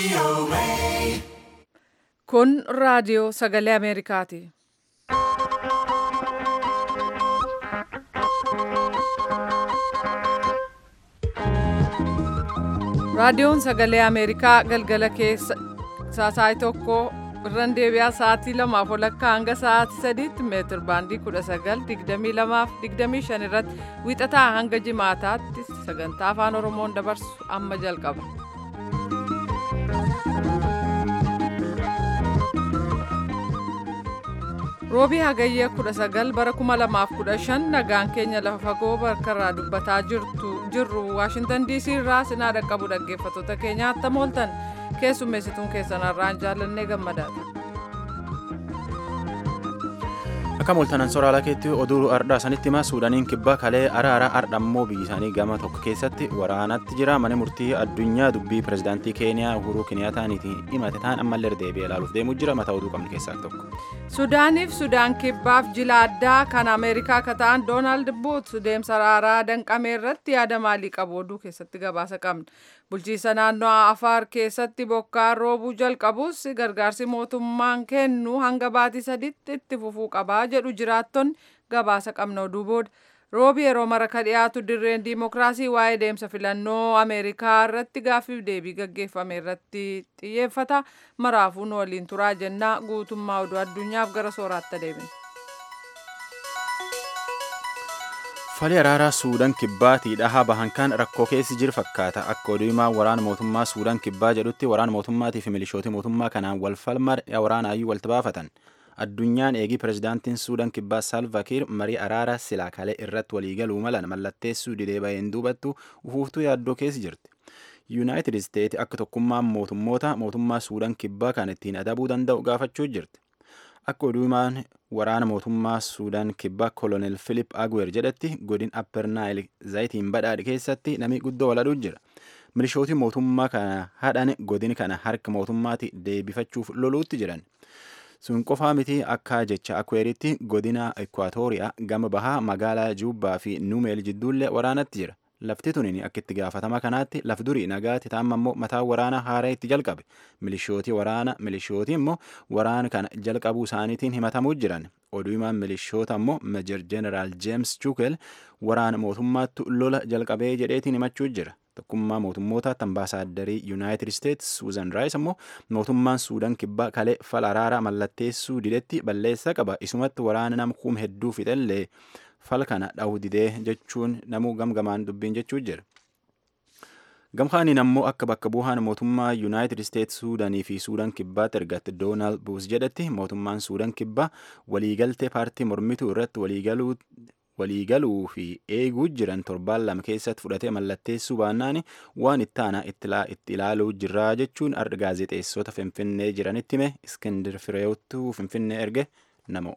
Kun raadiyoo sagalee Ameerikaati. Raadiyoon sagalee Ameerikaa galgala keessa saasaayii tokko irran deebi'aa sa'aatii lamaaf walakkaa hanga sa'aatii sadiitti meetir baandii 19:22-25 irratti wiixataa hanga jimaataatti sagantaa afaan oromoon dabarsu amma jalqaba. roobii hagayyee 19 bara 2015 nagaan keenya lafa fagoo bakkarraa dubbataa jirru waashintan diisii irraa sinaa dhaqqabu dhaggeeffattoota keenya attam ooltan keessummeessituun keessanarraan jaallannee gammadaadha. Akka mooltanan soraalaa keetti oduu ardhaa sanitti hima suudaniin kibbaa kalee araara ardhammoo biyyi isaanii gama tokko keessatti waraanatti jira mana murtii addunyaa dubbii pirezidaantii keeniyaa uhuruu kiniyaataaniitiin himate ta'an ammallee deebi'ee ilaaluuf deemuu jira mataa oduu qabnu keessaa tokko. Suudaaniif Sudaan kibbaaf jila addaa kan Ameerikaa akka ta'an Doonaald Buut deemsa araaraa danqamee irratti yaada maalii qabu oduu keessatti gabaasa qabna. Bulchiisa naannoo Afaar keessatti bokkaan roobuu jalqabus gargaarsi mootummaan kennu hanga baatii sadiitti itti fufuu qabaa jedhu jiraattonni gabaasa qabna oduu booda. Roobi yeroo mara ka dhiyaatu dirreen diimokiraasii waa'ee deemsa filannoo Ameerikaa irratti gaaffiif deebii gaggeeffame irratti xiyyeeffata. Maraafuu nu waliin turaa jennaa guutummaa oduu addunyaaf gara sooraatti deebina. Fali araaraa Suudaan kibbaatii dhahaa bahan kan rakkoo keessi jiru fakkaata. Akka oduu himaa waraana mootummaa Suudaan kibbaa jedhutti waraana mootummaatii fi milishooti mootummaa kanaan wal falmaa waraanaayyuu walitti baafatan. Addunyaan eegii pirezidaantiin Suudaan kibbaa Salva Kiir marii araara silaa kalee irratti waliigaluu malan mallatteessuu didee baheen duubattu ufuuftuu yaaddoo keessa jirti. Yuunaayitid Isteetsi akka tokkummaan mootummoota mootummaa Suudaan kibbaa kan ittiin adabuu danda'u gaafachuu jirti. Akka oduu himaan waraana mootummaa Suudaan kibbaa Kolonel Filip Agwer jedhetti godin Apper Naayil zayitiin badhaadhe keessatti namni guddoo waladuu jira. Milishooti mootummaa kana hadhan godin kana harka mootummaatti deebifachuuf loluutti jiran. sun qofaa miti akka jecha akweeritti godina ekwaatooriyaa gama bahaa magaalaa juubbaa fi nuumeel jidduullee waraanatti jira lafti tunin akka itti gaafatama kanaatti laf durii nagaatti taa'amma immoo mataa waraana haaraa itti jalqabe milishootii waraana milishootii immoo waraana kana jalqabuu isaaniitiin himatamuu jiran oduu himaan milishoota immoo meejar jeneraal jeems chukel waraana mootummaattu lola jalqabee jedheetiin himachuu jira tokkummaa mootummoota ambaasaadarrii yuunaayitid isteetsi suuzan raayis immoo mootummaan suudaan kibbaa kalee fala araaraa mallatteessuu didetti balleessaa qaba isumatti waraana nama kuma hedduu fixellee fal kana dha'uu didee jechuun namuu gamgamaan dubbiin jechuu jira. gamkaaniin ammoo akka bakka bu'aan mootummaa yuunaayitid isteetsi suudaanii fi suudaan kibbaatti ergatte doonaald buus jedhetti mootummaan suudaan kibbaa waliigaltee paartii mormituu irratti waliigaluu waliigaluu fi eeguu jiran torbaan lama keessatti fudhatee mallatteessuu baannaan waan itti aanaa itti ilaaluu jirraa jechuun arga gaazexeessota finfinnee jiranitti hime iskindir fireewtuu finfinnee erge namoo.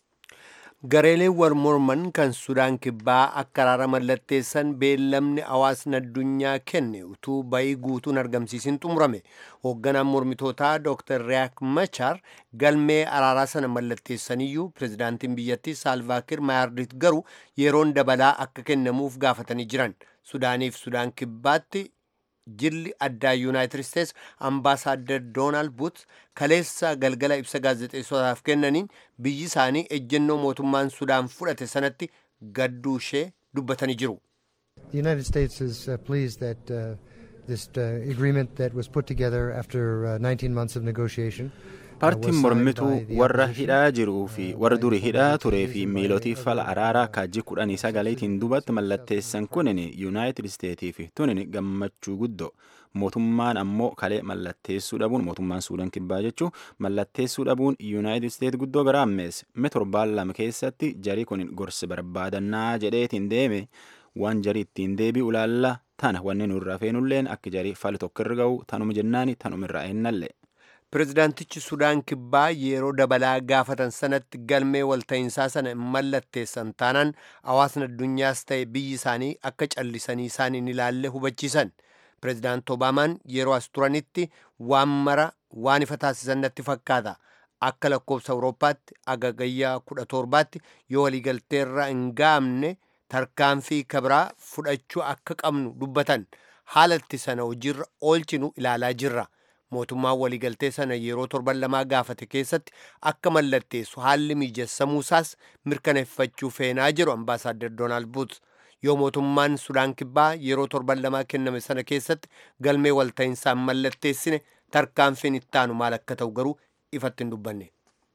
gareeleen wal morman kan sudaan kibbaa akka araara mallatteessan beellamni hawaasni addunyaa kenne utuu bayii guutuun argamsiisin xumurame hoogganaan mormitootaa dr riyaak machar galmee araaraa sana mallatteessaniyyuu pirezidaantiin biyyattii saalvaakir maayardit garuu yeroon dabalaa akka kennamuuf gaafatanii jiran sudaaniif sudaan kibbaatti jilli addaa yuunaayitid isteets ambaasaaddar doonaald buut kaleessa galgala ibsa gaazexeessotaaf kennaniin biyyi isaanii ejjennoo mootummaan sudaan fudhate sanatti gadduu ishee dubbatanii jiru. The United States is uh, pleased that uh, this uh, agreement that was put together after uh, 19 months of negotiation paartiin mormituu warra hidhaa jiruu fi warra durii hidhaa turee fi miilotii fala araaraa kaajii kudhanii sagaleetiin duubatti mallatteessan kunin yuunaayitid isteetii fi tunin gammachuu guddoo mootummaan ammoo kalee mallatteessuu dhabuun mootummaan suudaan kibbaa jechuu mallatteessuu dhabuun yuunaayitid isteet guddoo gara ammeesse mee torbaan lama keessatti jarii kunin gorsi barbaadannaa jedheetiin deeme waan jarii ittiin deebi'u ilaalla tana wanni nurra feenulleen akka jarii fali tokko irra ga'u tanuma jennaani tanuma irra eennallee. pirezidaantichi sudaan kibbaa yeroo dabalaa gaafatan sanatti galmee walta'iinsaa sana mallatteessan taanaan hawaasni addunyaas ta'e biyyi isaanii akka callisanii isaaniin ilaalle hubachiisan pirezidaant obaamaan yeroo as turanitti waan mara waan ifa taasisan natti fakkaata akka lakkoofsa awurooppaatti agagayyaa kudha torbaatti yoo waliigalteerra hin gaamne tarkaanfii kabraa fudhachuu akka qabnu dubbatan haalatti sana hojiirra oolchinu ilaalaa jirra mootummaan waliigaltee sana yeroo torban lamaa gaafate keessatti akka mallatteessu haalli mijeessamuusaas mirkaneeffachuu feenaa jedhu ambaasaaddar doonaald buut yoo mootummaan sudaan kibbaa yeroo torban lamaa kenname sana keessatti galmee walta'insaan mallatteessine tarkaanfiin ittaanu maal akka ta'u garuu ifatti hin dubbanne.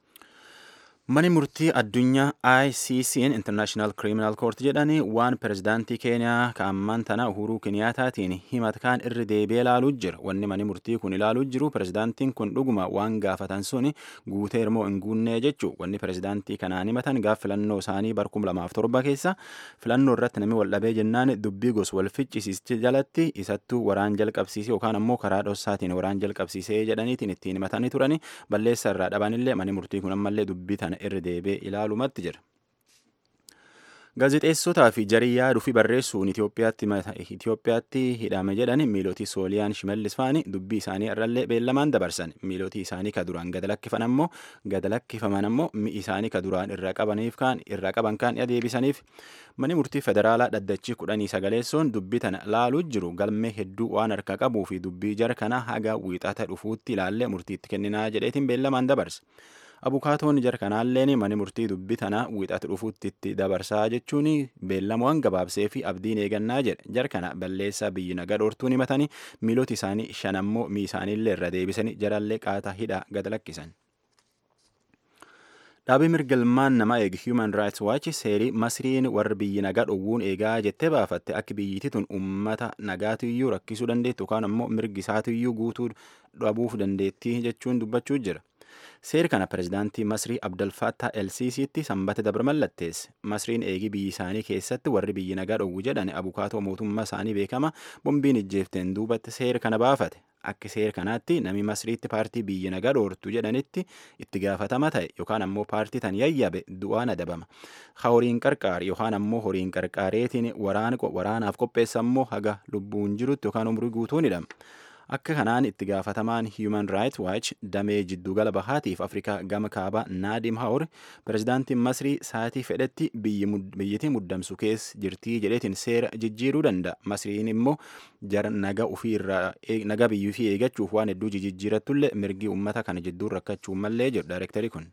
Mani murtii addunyaa ICC'n International Criminal Court jedhani waan pirezidaantii Keeniyaa ka'ammaan tana Uhuruu Kiniyaataatiin himatkaan irri deebi'ee ilaaluu jira. Wanni mani murtii kun ilaaluu jiru pirezidaantiin kun dhuguma waan gaafatan sun guutee irmoo hin guunnee jechuu. Wanni pirezidaantii kanaan himatan gaaf filannoo isaanii barkum lamaaf torba keessa filannoo irratti namni wal dhabee jennaan dubbii gos wal ficcisiiste jalatti isattuu waraan jalqabsiisee yookaan ammoo karaa dhossaatiin waraan jalqabsiisee jedhaniitiin ittiin himatanii turani balleessa irraa dhabanillee mani murtii kun ammallee dubbii tana irra deebi'ee ilaalumatti jira. Gaazexeessotaa fi jarii yaaduu fi barreessuun Itoophiyaatti hidhame jedhan miilootii Sooliyaan Shimallis faani dubbii isaanii irrallee beellamaan dabarsan. Miilootii isaanii ka duraan gad lakkifan ammoo gad lakkifaman ammoo mi'i isaanii ka duraan irra qabaniif kaan irra qaban kaan deebisaniif mani murtii federaalaa dhaddachii kudhanii sagaleessoon dubbii tana laaluu jiru galmee hedduu waan harka qabuu fi dubbii jara kana haga wiixata dhufuutti ilaallee murtiitti kenninaa jedheetiin beellamaan dabarsa. abukaatoon jara kanaalleen mani murtii dubbii tana wiixata dhufuutti itti dabarsaa jechuun beellamuwwan gabaabsee fi abdiin eegannaa jedhe jara kana balleessaa biyyi nagaa dhoortuun himatanii miiloti isaanii shan ammoo mii isaaniillee irra deebisanii jarallee qaataa hidhaa gad lakkisan. Dhaabii mirgalmaan nama eegi Human Rights Watch seerii Masriin warri biyyi nagaa dhowwuun eegaa jettee baafatte akka biyyittii tun uummata nagaatiyyuu rakkisuu dandeettu yookaan ammoo mirgi isaatiyyuu guutuu dhabuuf dandeettii jechuun dubbachuu jira. Seeri kana pirezidaantii Masrii Abdalfaattaa LCCtti sanbata dabre mallatteesse. Masriin eegii biyyi isaanii keessatti warri biyyi nagaa dhowwu jedhan abukaatoo mootummaa isaanii beekama bombiin ijjeefteen duubatti seera kana baafate. Akka seera kanaatti namni Masriitti paartii biyyi nagaa dhoortu jedhanitti itti gaafatama ta'e yookaan ammoo paartii tan yayyabe du'aan adabama. Horiin qarqaar yookaan ammoo horiin qarqaareetiin waraanaaf qopheessa ammoo haga lubbuun jirutti yookaan umrii guutuun hidhama. Akka kanaan itti gaafatamaan Human Rights Watch damee jiddugala bahaatiif Afrikaa gama kaabaa Naadim Haur pirezidaantiin Masrii saatii fedhetti biyyittii muddamsu keessa jirtii jedheetiin seera jijjiiruu danda'a. Masriin immoo jara naga ofiirraa naga biyyuu fi eeggachuuf waan hedduu jijjiirattullee mirgi uummata kana jidduun rakkachuu mallee jedhu daayirektarii kun.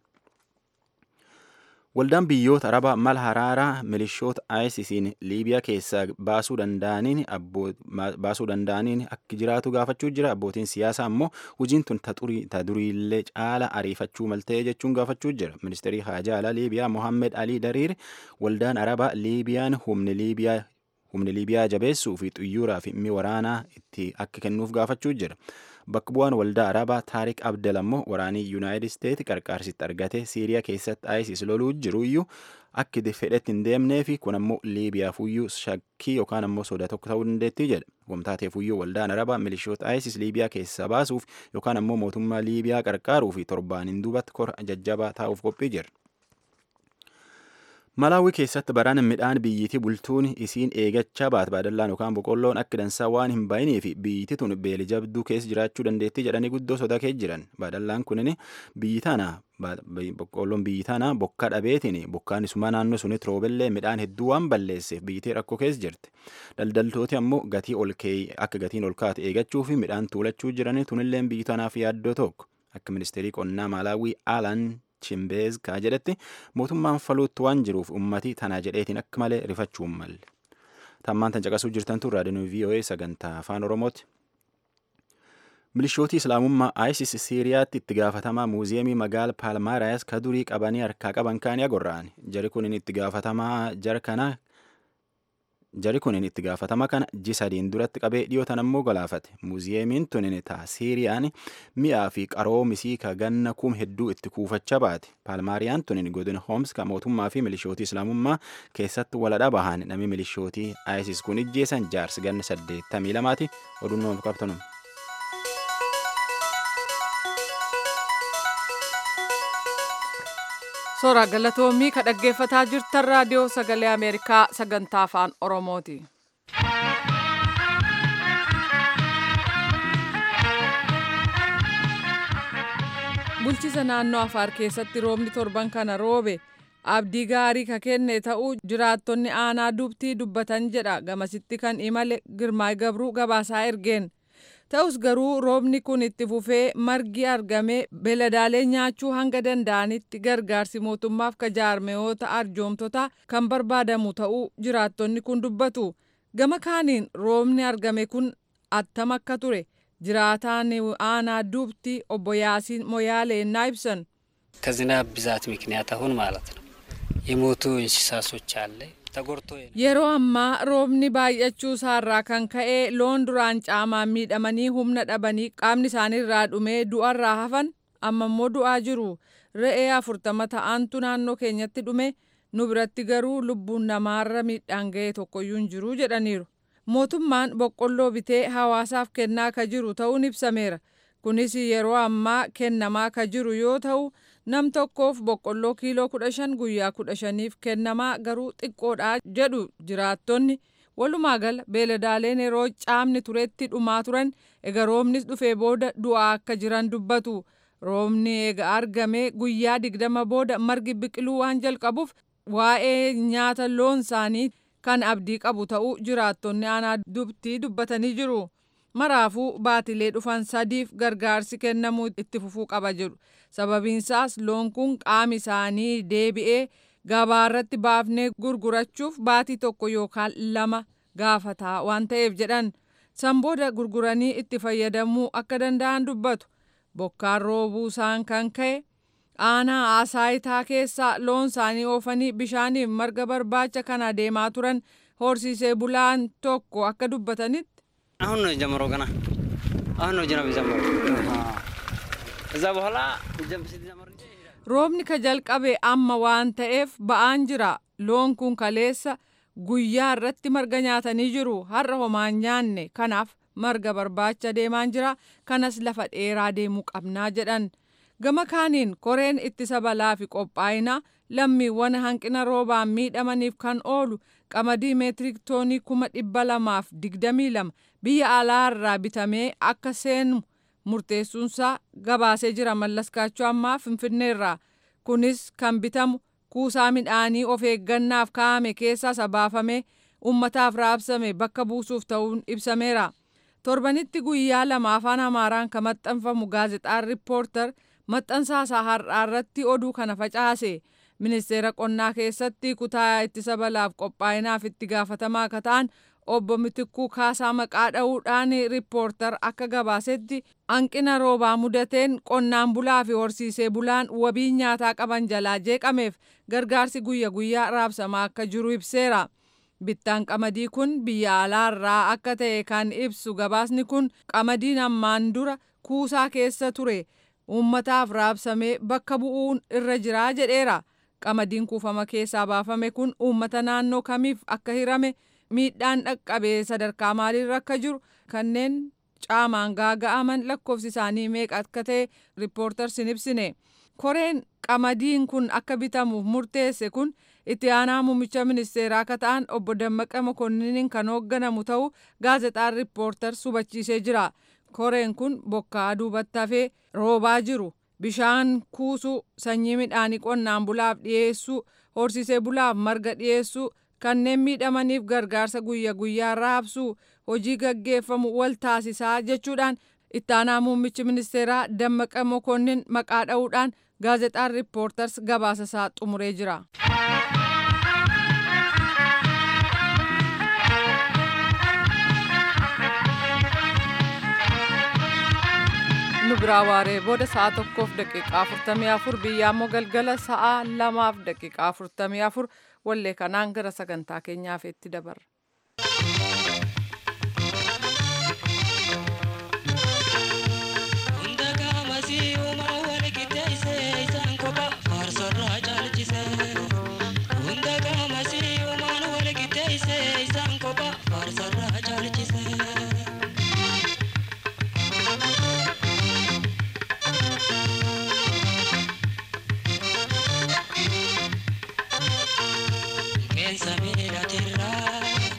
Waldaan biyyoota Arabaa mala haraaraa milishoota ISIS'n Liibiyaa keessaa baasuu danda'aniin baasuu danda'aniin akka jiraatu gaafachuu jira. Abbootiin siyaasaa ammoo hojiin tun ta duriillee caala ariifachuu maltee jechuun gaafachuu jira. Ministeerri Haajaa Alaa Liibiyaa Mohammed Ali Dariir waldaan Arabaa Liibiyaan humni Liibiyaa humni Liibiyaa jabeessuu fi xuyyuuraa fi mi'a waraanaa itti akka kennuuf gaafachuu jira. Bakka bu'aan waldaa Arabaa Taarik Abdel ammoo waraanii Yuunaayitid Isteet qarqaarsitti argate Siiriyaa keessatti ISIS loluu jiruyyuu akka fedhetti hin deemnee fi kun ammoo Liibiyaaf shakkii yookaan ammoo soda tokko ta'uu dandeettii jedha. Wamtaateefuyyuu waldaan Arabaa milishoota ISIS Liibiyaa keessaa baasuuf yookaan ammoo mootummaa Liibiyaa qarqaaruu fi torbaaniin duubatti kora jajjabaa taa'uuf qophii jira. Malaawii keessatti baraan midhaan biyyittii bultuun isiin eegachaa baat baadallaan yookaan boqqolloon akka dansaa waan hin baay'inii fi biyyittii tun beeli jabduu keessa jiraachuu dandeettii jedhanii guddoo sodaa keessa jiran. Baadallaan kunin biyyi tana boqqolloon biyyi tana bokka dhabeetiin bokkaan isumaa naannoo sunitti roobellee midhaan hedduu waan balleesseef biyyittii rakkoo keessa jirti. Daldaltooti ammoo gatii ol akka gatiin ol kaatu eegachuu fi midhaan tuulachuu jiranii tunillee biyyi tanaaf yaaddoo tokko. Akka ministeerii qonnaa Malaawii Aalan Chimbeez kaa jedhetti mootummaan faluutti waan jiruuf ummati tanaa jedheetiin akka malee rifachuun malle. Tammaan tan caqasuu jirtan tun raadiyoon VOA sagantaa afaan Oromooti. Milishooti Islaamummaa ISIS Siiriyaatti itti gaafatamaa muuziyeemii magaala Paalmaaraayas ka durii qabanii harkaa qaban kaanii agorra'an. Jari kun itti gaafatamaa jara kana Jari kun itti gaafatama kana ji sadiin duratti qabee dhiyootan ammoo galaafate. Muuziyeemiin tun taa Siiriyaan mi'aa fi qaroo misii ka ganna kum hedduu itti kuufachaa baate. Paalmaariyaan tun godina Homs ka mootummaa fi milishootii Islaamummaa keessatti waladha bahan namni milishootii ISIS kun ijjeessan jaarsi ganna saddeettamii lamaati. Oduun nama qabtanum. Soora galatoomii ka dhaggeeffataa jirtan raadiyoo sagalee Ameerikaa sagantaa afaan Oromooti. Bulchisa naannoo Afaar keessatti roobni torban kana roobe abdii gaarii ka kenne ta'uu jiraattonni aanaa dubtii dubbatan jedha gamasitti kan imale Girmaay Gabruu gabaasaa ergeen. ta'us garuu roobni kun itti fufee margi argamee beeladaalee nyaachuu hanga danda'anitti gargaarsi mootummaaf ka jaarmeyoota arjoomtota kan barbaadamu ta'uu jiraattonni kun dubbatu gama kaaniin roobni argame kun attam akka ture jiraataan aanaa duubti obbo Yaasiin Moyaalee እና ibsan ከዝናብ ብዛት ምክንያት አሁን ማለት ነው የሞቱ እንስሳሶች አለ ተጎድቶ yeroo ammaa roobni baay'achuu isaarraa kan ka'e loon duraan caamaan miidhamanii humna dhabanii qaamni isaaniirraa dhumee du'arraa hafan amma immoo du'aa jiru re'ee afurtama ta'antu naannoo keenyatti dhume nu biratti garuu lubbuun namaarra miidhaan ga'e tokkoyyuu hin jiru jedhaniiru mootummaan boqqolloo bitee hawaasaaf kennaa ka jiru ta'uun ibsameera kunis yeroo ammaa kennamaa ka jiru yoo ta'u nam tokkoof boqqolloo kiiloo kudha shan guyyaa kudha shaniif kennamaa garuu xiqqoodha jedhu jiraattonni walumaa gala beeladaaleen yeroo caamni turetti dhumaa turan ega roobnis dhufee booda du'aa akka jiran dubbatu roobni ega argame guyyaa digdama booda margi biqiluu waan jalqabuuf waa'ee nyaata loon isaanii kan abdii qabu ta'uu jiraattonni aanaa dubtii dubbatanii jiru. Maraafuu baatilee dhufan sadiif gargaarsi kennamuu itti fufuu qaba jedhu. Sababiinsaas loon kun qaami isaanii deebi'ee gabaarratti baafnee gurgurachuuf baatii tokko yookaan lama gaafataa waan ta'eef jedhan. San booda gurguranii itti fayyadamuu akka danda'an dubbatu. Bokkaan roobuu isaan kan ka'e aanaa asaayitaa keessaa loon isaanii oofanii bishaaniif marga barbaacha kan adeemaa turan horsiisee bulaan tokko akka dubbatanitti አሁን ነው የጀመረው ገና አሁን ነው ዝናብ የጀመረው እዛ በኋላ ሲጀመር roobni ka jalqabe amma waan ta'eef ba'aan jira loon kun kaleessa guyyaa irratti marga nyaatanii jiru har'a homaan nyaanne kanaaf marga barbaacha deemaan jira kanas lafa dheeraa deemuu qabnaa jedhan gama kaaniin koreen ittisa balaa fi qophaa'ina lammiiwwan hanqina roobaan miidhamaniif kan oolu qamadii meetirik toonii kuma dhibba lamaaf digdamii lama biyya alaarraa bitamee akka seenu murteessuunsaa gabaasee jira mallaskaachuu ammaa finfinneerraa kunis kan bitamu kuusaa midhaanii of eeggannaaf kaa'ame keessaa sabaafamee ummataaf raabsame bakka buusuuf ta'uun ibsameera. torbanitti guyyaa lama afaan amaaraan kan maxxanfamu gaazexaan riippoortar maxxansaasaa har'aa irratti oduu kana facaase ministeera qonnaa keessatti kutaa ittisa balaaf qophaa'inaaf itti gaafatamaa akka ta'an obbo Mitikuu Kaasaa maqaa dha'uudhaan riippoortar akka gabaasetti hanqina roobaa mudateen qonnaan bulaa fi horsiisee bulaan wabii nyaataa qaban jalaa jeeqameef gargaarsi guyya guyyaa raabsamaa akka jiru ibseera. Bittaan qamadii kun biyya alaarraa akka ta'e kan ibsu gabaasni kun qamadiin ammaan dura kuusaa keessa ture uummataaf raabsamee bakka bu'uun irra jiraa jedheera. Qamadiin kuufama keessaa baafame kun uummata naannoo kamiif akka hirame miidhaan dhaqqabee sadarkaa maaliirra akka jiru kanneen caamaan gaaga'aman lakkoofsi isaanii meeqa akka ta'e riippoortarsi hin ibsine. Koreen qamadiin kun akka bitamuuf murteesse kun itti aanaa muummicha ministeeraa akka ta'an obbo Dammaqa Mokonniin kan hoogganamu ta'uu gaazexaan riippoortars hubachiisee jira. Koreen kun bokkaa duubatti hafee roobaa jiru. Bishaan kuusuu, sanyii midhaanii qonnaan bulaaf dhiyeessuu, horsiisee bulaaf marga dhiyeessuu, kanneen miidhamaniif gargaarsa guyya guyyaa raabsuu, hojii gaggeeffamu wal taasisaa jechuudhaan itti aanaa muummichi ministeeraa Dammaqa Mokonnin maqaa dha'uudhaan gaazexaan riippoortars gabaasasaa xumuree jira. nu biraa waaree booda sa'a tokkoof daqiiqaa afurtamii afur biyya ammoo galgala sa'a lamaaf daqiiqaa afurtamii afur wallee kanaan gara sagantaa keenyaaf itti dabarra. Sabira tirra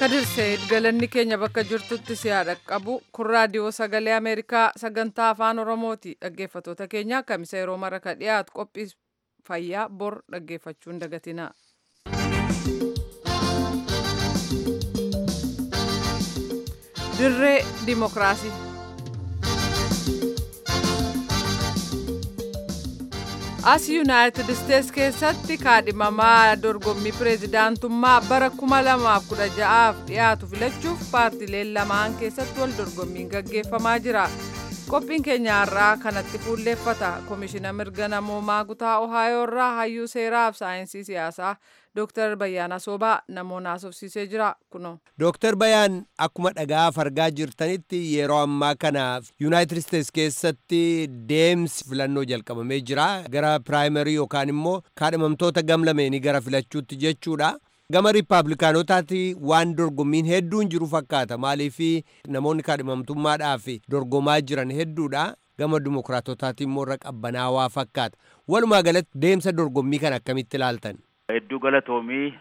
kadirse galanni keenya bakka jirtutti siyaa dhaqqabu kun raadiyoo sagalee ameerikaa sagantaa afaan oromooti dhaggeeffatoota keenya kamisa yeroo mara ka dhiyaatu qophii fayyaa bor dhaggeeffachuun dagatina. dirree dimokiraasii. as yuunaayitid isteets keessatti kaadhimamaa dorgommii pireezidaantummaa bara 2016f dhiyaatu filachuuf paartileen lamaan keessatti wal dorgommiin gaggeeffamaa jira qophiin keenya har'aa kanatti fuulleeffata koomishina mirga namoomaa kutaa ohaayoo irraa hayyuu seeraaf saayinsii siyaasaa dooktar Bayyaanaa Soobaa namoonni haasofsiisee jira kuno. Dooktar Bayaan akkuma dhagaa argaa jirtanitti yeroo ammaa kana Yuunaayitid Isteets keessatti deemsi filannoo jalqabamee jira gara piraayimarii yookaan immoo kaadhimamtoota gamlameenii gara filachuutti jechuudha. Gama riippaabilikaanotaati waan dorgommiin hedduun jiru fakkaata maaliif namoonni kaadhimamtummaadhaaf dorgomaa jiran hedduudha. Gama dimokiraatotaati immoo irra qabbanaawaa fakkaata. Walumaa galatti deemsa dorgommii kana akkamitti ilaaltan? Hedduu galatoomii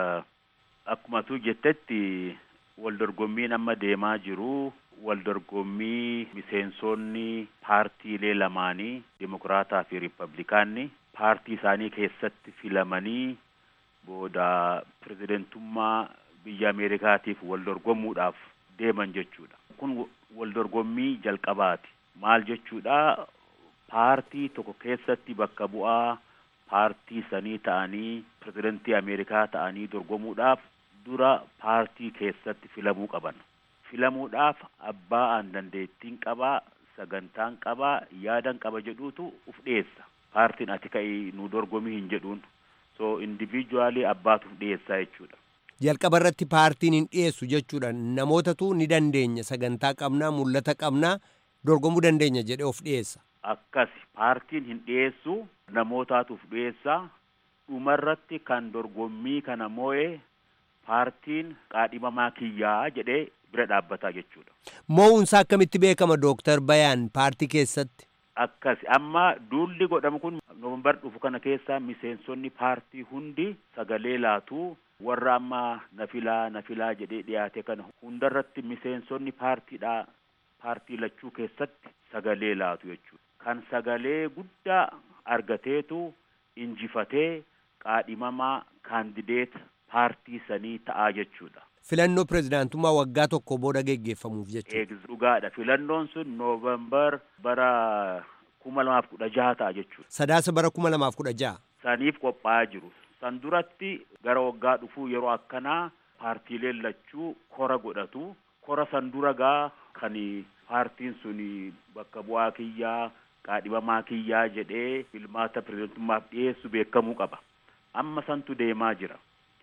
akkuma tu jettetti wal dorgommiin amma deemaa jiru wal dorgommii miseensonni paartiilee lamaanii dimokiraataa fi riippablikaanni paartii isaanii keessatti filamanii booda pirezidentummaa biyya ameerikaatiif wal dorgomuudhaaf deeman jechuudha. Kun wal dorgommii jalqabaati. Maal jechuudha paartii tokko keessatti bakka bu'aa paartii sanii ta'anii pirezidentii ameerikaa ta'anii dorgomuudhaaf dura paartii keessatti filamuu qaban filamuudhaaf abbaa aan dandeettiin qabaa sagantaan qabaa yaadan qaba jedhuutu uf dhiyeessa paartiin ati ka'ii nu dorgomii hin jedhuun so individually abbaatu uf dhiyeessaa jechuudha. Jalqaba irratti paartiin hin dhiyeessu jechuudha namootatu ni dandeenya sagantaa qabnaa mul'ata qabnaa dorgomuu dandeenya jedhee of dhiyeessa. Akkas paartiin hin dhiyeessu namootaatuuf dhiyeessaa dhumarratti kan dorgommii kana moo'ee paartiin qaadhimamaa kiyyaa jedhee bira dhaabbataa jechuudha. Moo'uunsaa akkamitti beekama Dooktar Bayaan paartii keessatti? Akkas amma duulli godhamu kun noombar dhufu kana keessa miseensonni paartii hundi sagalee laatu warra amma nafilaa nafilaa jedhee dhiyaate kana hundarratti miseensonni paartiidhaa paartii lachuu keessatti sagalee laatu jechuudha. Kan sagalee guddaa argateetu injifatee qaadhimamaa kaandideet paartii sanii ta'aa jechuudha. Filannoo pirezidaantummaa waggaa tokko booda geggeeffamuuf jechuudha. Eegis dhugaadha. Filannoon sun noovembar bara kuma lamaaf kudha jaha ta'a jechuudha. Sadaasa bara kuma lamaaf kudha jaha. Saniif qophaa'aa jiru. San duratti gara waggaa dhufuu yeroo akkanaa paartiileen lachuu kora godhatu. Kora san dura gaa kan paartiin sun bakka bu'aa kiyyaa qaadhimamaa kiyyaa jedhee filmaata pirezidantummaaf dhiyeessu beekamuu qaba. Amma santu deemaa jira.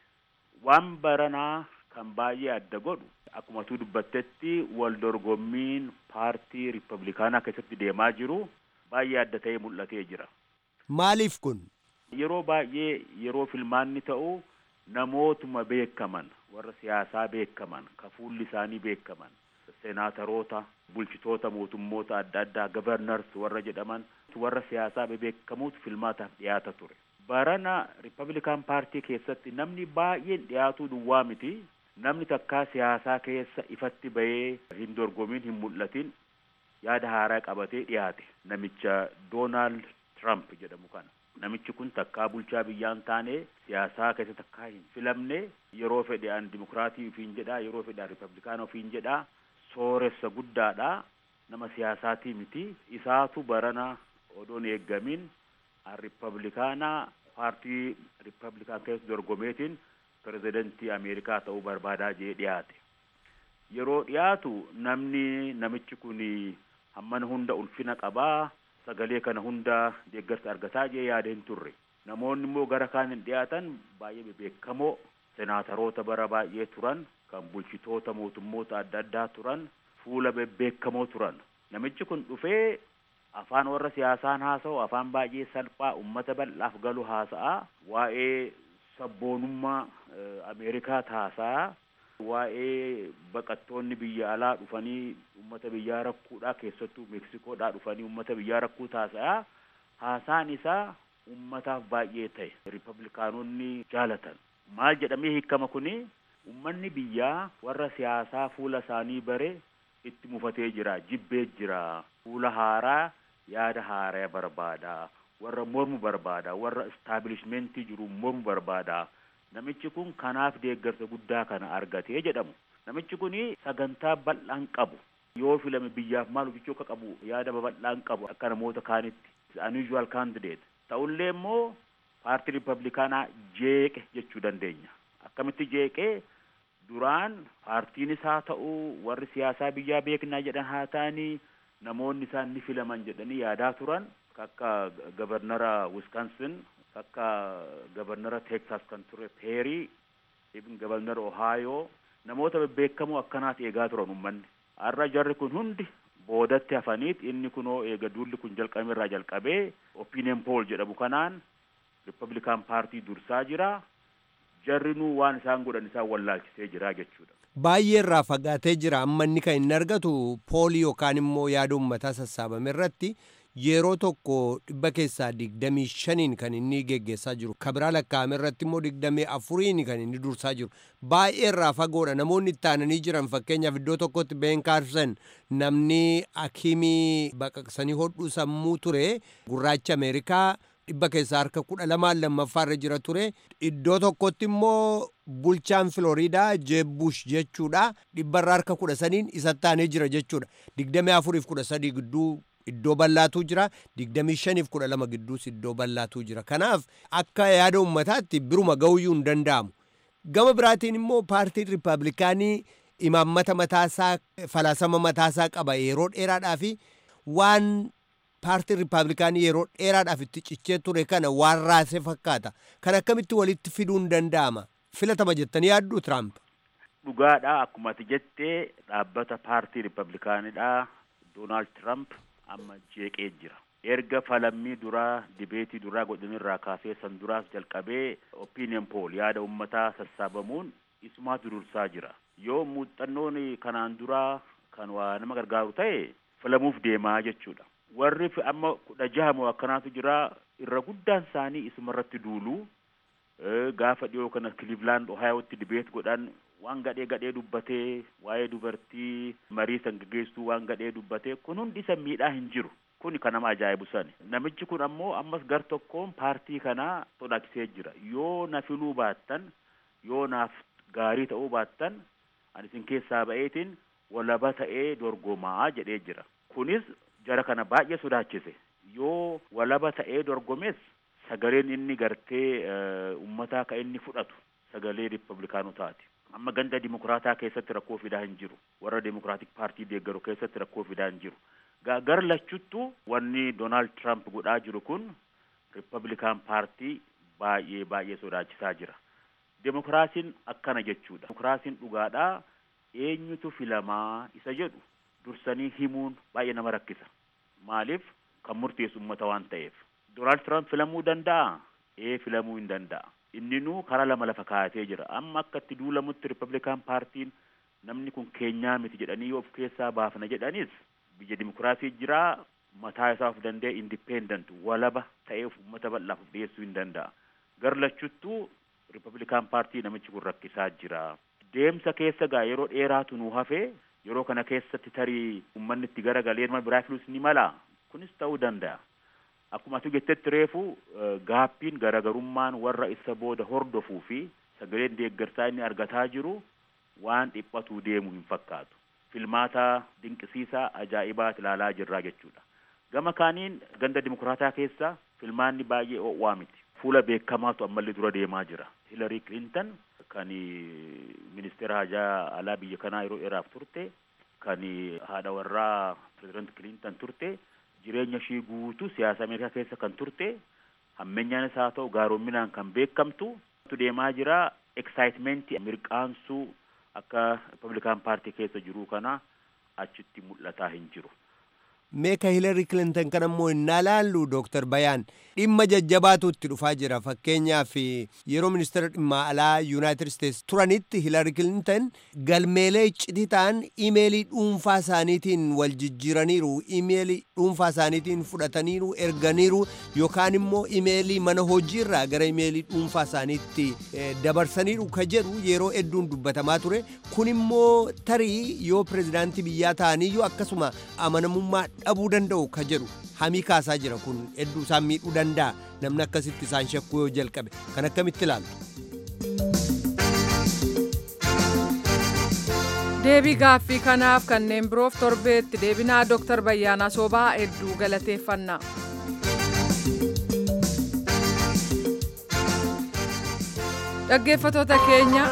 Waan baranaa kan baay'ee adda godhu akkuma tu dubbattetti wal dorgommiin paartii riippablikaanaa keessatti deemaa jiru baay'ee adda ta'ee mul'atee jira. Maaliif kun? Yeroo baay'ee yeroo filmaanni ta'u namootuma beekaman warra siyaasaa beekaman ka fuulli isaanii beekaman senaataroota bulchitoota mootummoota adda addaa gavarnars warra jedhaman warra siyaasaa beekamuutu filmaataaf dhiyaata ture. Barana riippablikaan paartii keessatti namni baay'een dhiyaatuu duwwaa miti. Namni takkaa siyaasaa keessa ifatti bahee hin dorgomiin hin mul'atin yaada haaraa qabatee dhiyaate namicha Doonaald Trump jedhamu kana. Namichi kun takkaa bulchaa biyyaa hin taane siyaasaa keessa takkaa hin filamne yeroo fedhe an dimokiraatii ofiin jedhaa yeroo fedhe an riippablikaana ofiin jedhaa sooressa guddaadha nama siyaasaatii miti isaatu barana odoon eeggamin an riippablikaanaa paartii riippablikaan keessa dorgomeetiin pirezidentii ameerikaa ta'uu barbaadaa jee dhiyaate yeroo dhiyaatu namni namichi kun hammana hunda ulfina qabaa sagalee kana hunda deeggarsa argataa jee yaada hin turre namoonni immoo gara kaan hin dhiyaatan baay'ee bebeekamoo senaataroota bara baay'ee turan kan bulchitoota mootummoota adda addaa turan fuula bebbeekamoo turan namichi kun dhufee afaan warra siyaasaan haasa'u afaan baay'ee salphaa ummata bal'aaf galu haasa'a waa'ee sabboonummaa ameerikaa haasa'a waa'ee baqattoonni biyya alaa dhufanii ummata biyyaa rakkuudhaa keessattuu meksikoodhaa dhufanii ummata biyyaa rakkuu haasa'a haasaan isaa ummataaf baay'ee ta'e riippablikaanonni jaalatan maal jedhamee hiikama kuni ummanni biyyaa warra siyaasaa fuula isaanii bare itti mufatee jira jibbee jira fuula haaraa yaada haaraa barbaada warra mormu barbaada warra istaabilishmentii jiru mormu barbaada namichi kun kanaaf deeggarsa guddaa kana argatee jedhamu namichi kun sagantaa bal'aan qabu yoo filame biyyaaf maal hojjechuu akka qabu yaada babal'aan qabu akka namoota kaanitti unusual candidate ta'ullee immoo paartii ripablikaanaa jeeqe jechuu dandeenya akkamitti jeeqee duraan paartiinis haa ta'u warri siyaasaa biyyaa beeknaa jedhan haa ta'anii namoonni isaan ni filaman jedhanii yaadaa turan akka gabarnara wiskansin akka gabarnara teksas kan ture peerii ibn gabarnara ohaayoo namoota bebbeekamoo akkanaat eegaa turan ummanni har'a jarri kun hundi boodatti hafaniit inni kunoo eega duulli kun jalqabame irraa jalqabee opinion poll jedhamu kanaan ripablikaan paartii dursaa jira jarrinuu waan isaan godhan isaan wallaalchisee jira jechuudha. Baay'ee irraa fagaatee jira amma inni kan inni argatu poolii yookaan immoo yaada uummataa sassaabame irratti yeroo tokko dhibba keessaa digdamii shaniin kan inni geggeessaa jiru kabiraa lakkaa'ame irratti immoo digdamii afuriin kan inni dursaa jiru baay'ee irraa fagoodha namoonni itti aananii jiran fakkeenyaaf iddoo tokkotti been kaarsan namni akiimii baqaqsanii hodhuu sammuu ture gurraacha ameerikaa dhibba keessaa harka kudha lamaan lammaffaarra jira ture iddoo tokkotti immoo bulchaan filooriidaa jeebush jechuudha dhibbarra harka kudha saniin isatti aanee jira jechuudha digdamii afuriif kudha sadii gidduu iddoo bal'aatu jira digdamii shaniif kudha lama gidduus iddoo bal'aatu jira kanaaf akka yaada ummataatti biruma ga'uyyuu hin danda'amu gama biraatiin immoo paartiin riippaabilikaanii imaammata mataasaa falaasama mataasaa qaba yeroo dheeraadhaa fi waan paartiin riippaabilikaanii yeroo dheeraadhaaf itti cichee ture kana waan raasee fakkaata kan akkamitti walitti fiduun danda'ama filatama jettanii yaadduu tiraamp. dhugaadha akkuma ati jettee dhaabbata paartii riippaabilikaanidha doonaald tiraamp amma jeeqee jira erga falammii duraa dibeetii duraa godhanirraa kaasee san duraas jalqabee opinion poll yaada ummataa sassaabamuun isumaatu dursaa jira yoo muuxannoon kanaan duraa kan waa nama gargaaru ta'e filamuuf deemaa jechuudha warri amma kudha jaha moo akkanaatu jira irra guddaan isaanii isuma irratti duulu gaafa dhiyoo kana Cleveland Ohio'tti dibeet godhan waan gadhee gadhee dubbatee waa'ee dubartii marii san gaggeesstuu waan gadhee dubbatee kun hundi isa miidhaa hin jiru kun kan nama ajaa'ibu sani namichi kun ammoo ammas gar tokkoon paartii kanaa sodaachisee jira yoo na filuu baattan yoo naaf gaarii ta'uu baattan ani isin keessaa ba'eetiin walaba ta'ee dorgomaa jedhee jira kunis jara kana baay'ee sodaachise yoo walaba ta'ee dorgomes sagaleen inni gartee ummataa ka inni fudhatu sagalee riippablikaanotaati amma ganda dimokiraataa keessatti rakkoo fidaa hin jiru warra dimokiraatik paartii deeggaru keessatti rakkoo fidaa hin jiru gar lachuttu wanni doonaald tiraamp godhaa jiru kun riippablikaan paartii baay'ee baay'ee sodaachisaa jira demokiraasiin akkana jechuudha demokiraasiin dhugaadhaa eenyutu filamaa isa jedhu dursanii himuun baay'ee nama rakkisa maaliif kan murteessu ummata waan ta'eef doonaald tiraamp filamuu danda'a ee filamuu hin danda'a inninuu karaa lama lafa kaayatee jira amma akka itti duulamutti riippablikaan paartiin namni kun keenyaa miti jedhanii yoo of keessaa baafna jedhanis biyya dimokiraasii jiraa mataa isaa of danda'e indipendent walaba ta'ee uummata bal'aaf of dhiyeessuu hin danda'a gar lachuttuu riippablikaan paartii namichi kun rakkisaa jira deemsa keessa gaa yeroo dheeraatu nuu hafee yeroo kana keessatti tarii uummanni itti garagalee nama biraa filuus ni mala kunis ta'uu danda'a akkuma ati jettetti reefu gaappiin garagarummaan warra isa booda hordofuu fi sagaleen deeggarsaa inni argataa jiru waan dhiphatuu deemu hin fakkaatu filmaata dinqisiisaa ajaa'ibaat ilaalaa jirraa jechuudha gama kaaniin ganda dimokiraataa keessa filmaanni baay'ee o'waa miti fuula beekamaatu ammallee dura deemaa jira hilarii kilintan kan ministeera hajaa alaa biyya kanaa yeroo dheeraaf turte kan haadha warraa pireezidant kilintan turte jireenya ishii guutuu siyaasa ameerikaa keessa kan turte hammeenyaanis haa ta'u gaaromminaan kan beekamtu deemaa jira eksaayitimeentii mirqaansuu akka riippablikaan paartii keessa jiruu kana achitti mul'ataa hin jiru meeka hiilari kilintan kan ammoo innaa laallu dooktar bayaan dhimma jajjabaatu itti dhufaa jira fakkeenyaaf yeroo ministeera dhimma alaa yuunaayitid isteets turanitti hiilari kilintan galmeelee iccitii ta'an imeelii dhuunfaa isaaniitiin wal jijjiiraniiru imeelii dhuunfaa isaaniitiin fudhataniiru erganiiru yookaan immoo imeelii mana hojiirraa gara imeelii dhuunfaa isaaniitti dabarsaniiru ka jedhu yeroo hedduun dubbatamaa ture kun immoo tarii yoo pirezidaantii biyyaa ta'aniyyuu akkasuma amanamummaa dhabuu danda'u ka jedhu hamii kaasaa jira kun hedduu isaan miidhuu danda'a namni akkasitti isaan shakkuu yoo jalqabe kan akkamitti ilaaltu. deebii gaaffii kanaaf kanneen biroof torbeetti deebinaa dooktar Bayyaanaa Soobaa hedduu galateeffannaa. dhaggeeffatoota keenya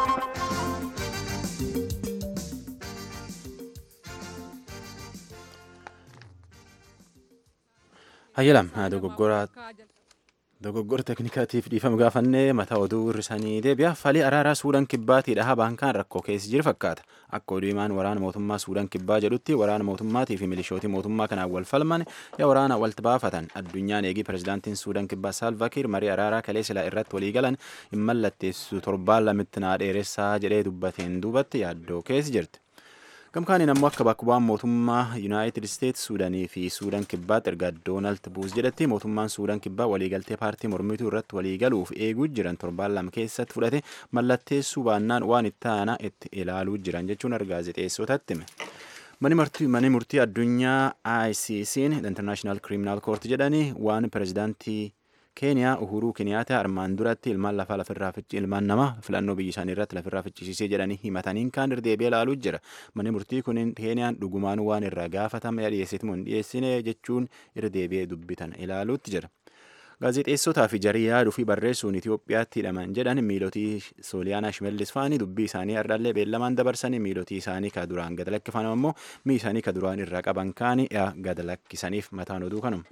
hayyalam dogoggoraa dogoggora teknikaatiif dhiifama gaafannee mataa oduu hirrisanii deebi'a falii araaraa suudaan kibbaatii dhahaa baankaan rakkoo keessa jiru fakkaata akka oduu himaan waraana mootummaa suudaan kibbaa jedhutti waraana mootummaatii fi milishootii mootummaa kanaan wal falman yaa waraana walitti baafatan addunyaan eegii pirezidaantiin suudaan kibbaa saalvakiir marii araaraa kalee silaa irratti walii galan hin mallatteessu torbaan lamitti naa dheeressaa jedhee dubbateen duubatti yaaddoo keessa jirti. gamkaaniin ammoo akka bakka bu'aan mootummaa yuunaayitid isteets suudanii fi suudaan kibbaatti erga doonaald buus jedhatti mootummaan suudaan kibbaa waliigaltee paartii mormituu irratti waliigaluuf eeguu jiran torbaan lama keessatti fudhate mallatteessuu baannaan waan itti aanaa itti ilaaluu jiran jechuun gaazexeessotatti hime. Mani murtii addunyaa ICC'n International Criminal Court jedhanii waan pirezidaantii keeniyaa uhuruu keniyaata armaan duratti ilmaan lafaa lafirraa fichi ilmaan namaa filannoo biyya isaanii irratti lafirraa fichisiisee jedhanii himataniin kaan irdeebi'ee ilaaluu jira manni murtii kun keeniyaan dhugumaan waan irraa gaafatame dhiyeessiti moo hin dhiyeessine jechuun irdeebi'ee dubbitan ilaaluutti jira. Gaazexeessotaa fi jarii yaaduu fi barreessuun Itoophiyaatti hidhaman jedhan miilotii Sooliyaanaa Shimallis faanii dubbii isaanii ardallee beellamaan dabarsanii miilotii isaanii ka duraan gad lakkifaman ammoo mii isaanii ka duraan irraa qaban kaanii gad lakkisaniif mataan oduu kanuma.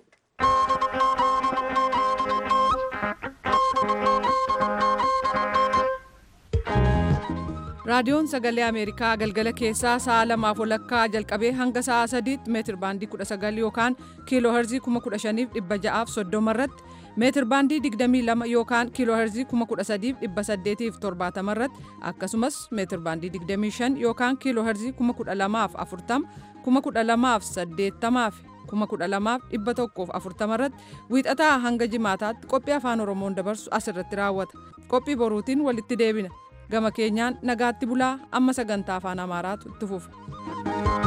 raadiyoon sagalee ameerikaa galgala keessaa sa'a lamaaf walakkaa jalqabee hanga sa'a sadiitti meetir baandii 19 yookaan kiiloo herzii 15630 irratti meetir baandii 22 yookaan kiiloo herzii 13870 irratti akkasumas meetir baandii 25 yookaan kiiloo herzii 12040 12080 12140 irratti wiixataa hanga jimaataatti qophii afaan oromoon dabarsu asirratti raawwata qophii boruutiin walitti deebina gama keenyaan nagaatti bulaa amma sagantaa afaan amaaraatu itti fufa.